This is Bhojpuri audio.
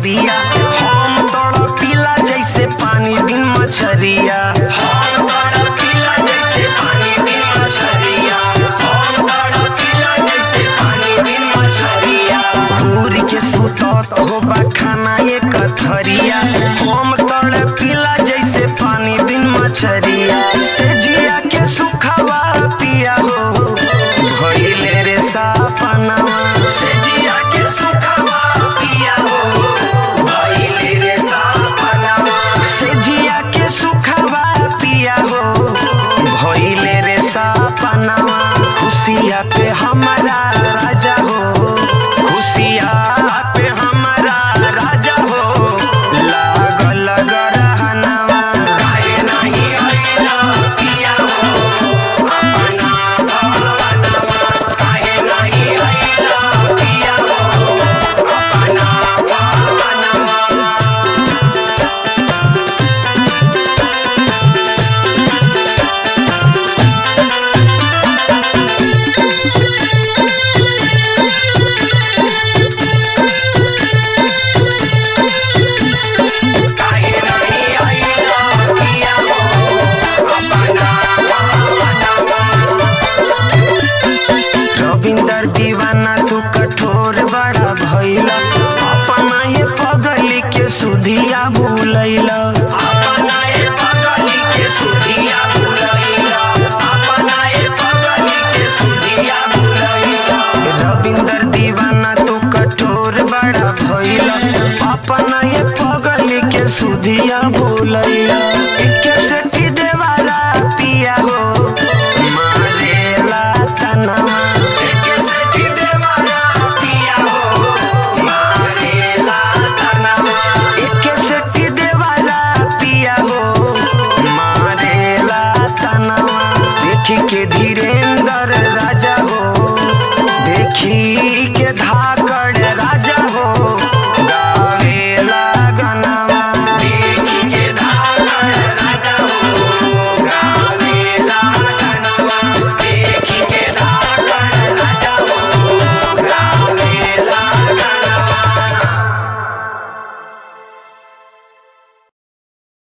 कथरिया हम तड़पिला जैसे पानी बिन मछरिया हम तड़पिला जैसे पानी बिन मछरिया हम तड़पिला जैसे पानी बिन मछरिया पूरी के सुतत होबा खाना ये कथरिया हम तड़पिला जैसे पानी बिन मछरिया से जिया के सुखवा पिया हो भइले रे सापनावा से जिया के सुखवा पिया हो भइले रे सापनावा से जिया के सुखवा पिया हो भइले रे सापनावा खुशिया पे हमारा राजा हो खुशिया पे हमारा राजा हो लागल गरहनावा काहे नाही अइला पिया हो अपना भवनवा काहे नाही अइला पिया हो अपना भवनवा काहे नाही अइला पिया हो अपना भवनवा रविंदर दीवाना तू कठोर बड़ा भइला अपना ये पगली के सुधिया भूलैला अपना ये पगली के सुधिया भूलैला अपना ये पगली के सुधिया भूलैला रविंदर दीवाना तू कठोर बड़ा भइला अपना ये पगली के सुधिया भूलैला एके सेठी देवाला पिया हो मारेला तनवा एके सेठी देवाला पिया हो मारेला तनवा एके सेठी देवाला पिया हो मारेला तनवा देखी के धीरे